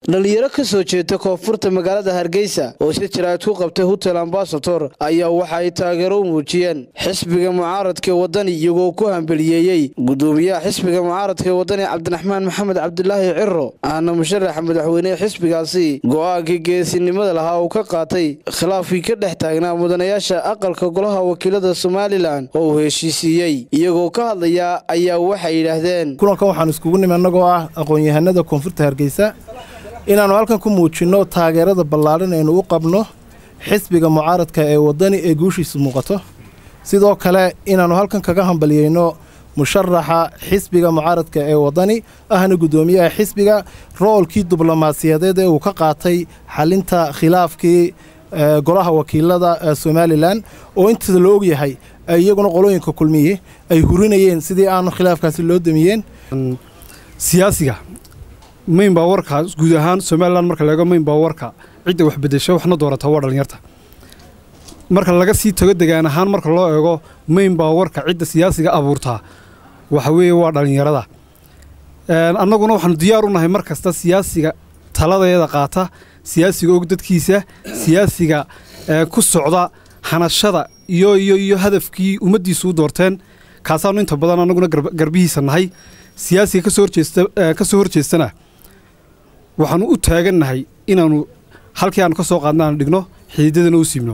dhalinyaro ka soo jeeda koonfurta magaalada hargeysa oo si jaraa'id ku qabtay hotel ambasator ayaa waxa ay taageero u muujiyeen xisbiga mucaaradka wadani iyagoo ku hambeliyeeyey gudoomiyaha xisbiga mucaaradka wadani cabdiraxmaan maxamed cabdilaahi ciro ahna musharaxa madaxweynehe xisbigaasi go-aankii geesinimada lahaa uu ka qaatay khilaafkii ka dhex taagnaa mudanayaasha aqalka golaha wakiilada somalilan oo uu heshiisiiyey iyagoo ka hadlaya ayaa waxay yidhaahdeen kulanka waxaan iskugu nimi annagoo ah aqoon-yahanada koonfurta hargeysa inaannu halkan ku muujinno taageerada ballaaran aynu u qabno xisbiga mucaaradka ee waddani ee guushiisu muuqato sidoo kale inaannu halkan kaga hambaliyeyno musharaxa xisbiga mucaaradka ee waddani ahna guddoomiyaha xisbiga roolkii diblomaasiyadeed ee uu ka qaatay xalinta khilaafkii golaha wakiilada somalilan oo inta la ogyahay iyaguna qolooyinka kulmiye ay hurinayeen sidii aanu khilaafkaasi loo damiyeen siyaasiga mayn baa warka guud ahaan somalilan marka laego mayn baa warka cidda wax bedesho waxna doorata waa dhallinyarta marka laga sii tago degaan ahaan marka loo eego mayn baa warka cidda siyaasiga abuurtaa waxa weeye waa dhallinyarada annaguna waxaanu diyaar u nahay mar kasta siyaasiga taladeeda qaata siyaasiga og dadkiisa siyaasiga ku socda hanashada iyo iyo iyo hadafkii ummaddiisu u doorteen kaasaanu inta badan annaguna garbihiisa nahay siyaasiga ka soo horjeestana waxaanu u taagannahay inaannu halkii aanu ka soo qaadna aanu dhigno xidiidadana u siibno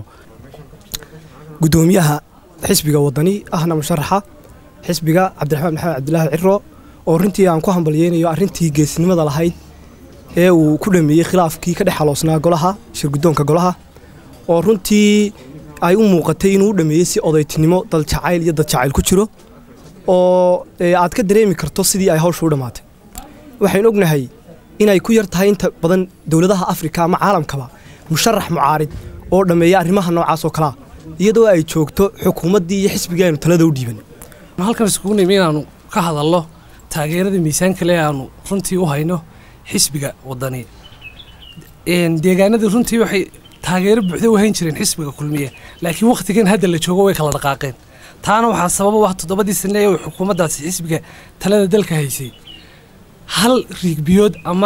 gudoomiyaha xisbiga waddani ahna musharaxa xisbiga cabdiraxmaan maxamed cabdilaahi ciro oo runtii aan ku hambalyeynayo arrintii geesnimada lahayd ee uu ku dhameeyey khilaafkii ka dhex xaloosnaa golaha shirguddoonka golaha oo runtii ay u muuqatay inuu u dhameeyey si odaytinimo daljacayl iyo dadjacayl ku jiro oo aad ka dareemi karto sidii ay hawsha u dhammaatay waxaynu ognahay inay ku yar tahay inta badan dowladaha afrika ama caalamkaba musharax mucaarid oo dhammeeya arrimaha noocaas oo kalea iyadoo ay joogto xukuumaddii iyo xisbigii aynu talada u dhiiban halkan iskugu nimi inaannu ka hadalno taageerada miisaanka le aanu runtii u hayno xisbiga waddani deegaanadii runtii waxay taageero buuxda u hayn jireen xisbiga kulmiye laakiin wakhtigan hadda la joogo way kala dhaqaaqeen taana waxaa sababa ah toddobadii sane ee xukuumaddaasi xisbiga talada dalka haysay hal riigbiyood ama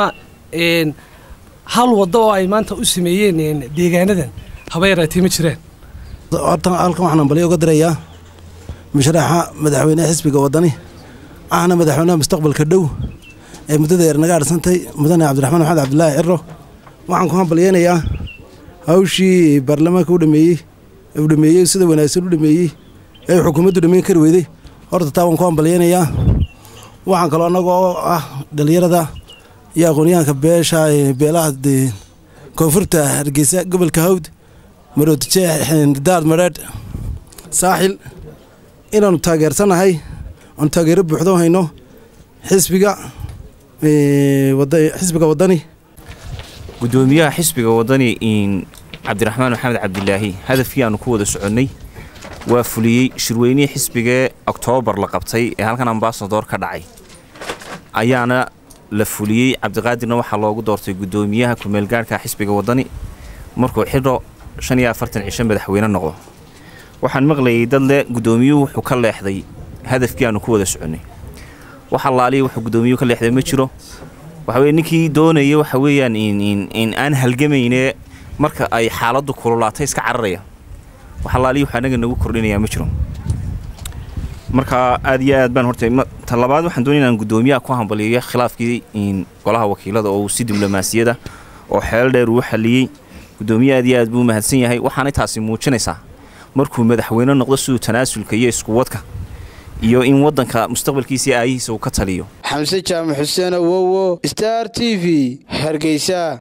hal waddo oo ay maanta u sameeyeen deegaanadan haba yaraatee ma jiraan horta halkan waxaan ambalyo uga dirayaa musharaxa madaxweyneha xisbiga waddani ahna madaxweynaha mustaqbalka dhow ee muddada yar naga arsantay mudane cabdiraxmaan maxamed cabdilaahi ciro waxaan ku hambalyeynayaa hawshii baarlamaanka u dhameeyey uu dhameeyey sida wanaagsan u dhameeyey ee xukuumaddu dhammayn kari weyday horta taa waan ku hambalyeynayaa waxaan kaloo annagoo ah dhallinyarada iyo aqoonyahanka beesha beelaha koonfurta hargeysa gobolka hawd maroodijeex daad madheedh saaxil inaannu taageersannahay aanu taageero buuxdo hayno xisbiga xisbiga waddani gudoomiyaha xisbiga waddani cabdiraxmaan maxamed cabdilaahi hadafkii aanu ku wada soconnay waa fuliyey shirweynihii xisbigee oktoobar la qabtay ee halkan ambasador ka dhacay ayaana la fuliyey cabdiqaadirna waxaa loogu doortay gudoomiyaha kumeelgaarhka xisbiga waddani markuu xidho shan iyo afartan cisho madaxweyne noqdo waxaan maqlayay dad leh guddoomiyuhu wuxuu ka leexday hadafkii aanu ku wada soconnay wax allaaliya wuxuu guddoomiyuhu ka leexday ma jiro waxa weye ninkii doonaya waxa weeyaan in aan halgamaynee marka ay xaaladdu kululaatay iska cararaya wax allaaliya waxaa anaga nagu kordhinayaa ma jiro marka aad iyo aad baan horta ta labaad waxaan doonaya inaan guddoomiyaha ku hambaliyo khilaafkii golaha wakiilada oo uu si diblomaasiyada oo xeel dheer uu xalliyey guddoomiye aad iyo aad buu mahadsan yahay waxaanay taasi muujinaysaa markuu madaxweyne noqdo siduu tanaasulka iyo iskuwadka iyo in waddanka mustaqbalkiisa iyo aayihiisa uu ka taliyo xamse jaamac xuseen awowo star t v hargeysa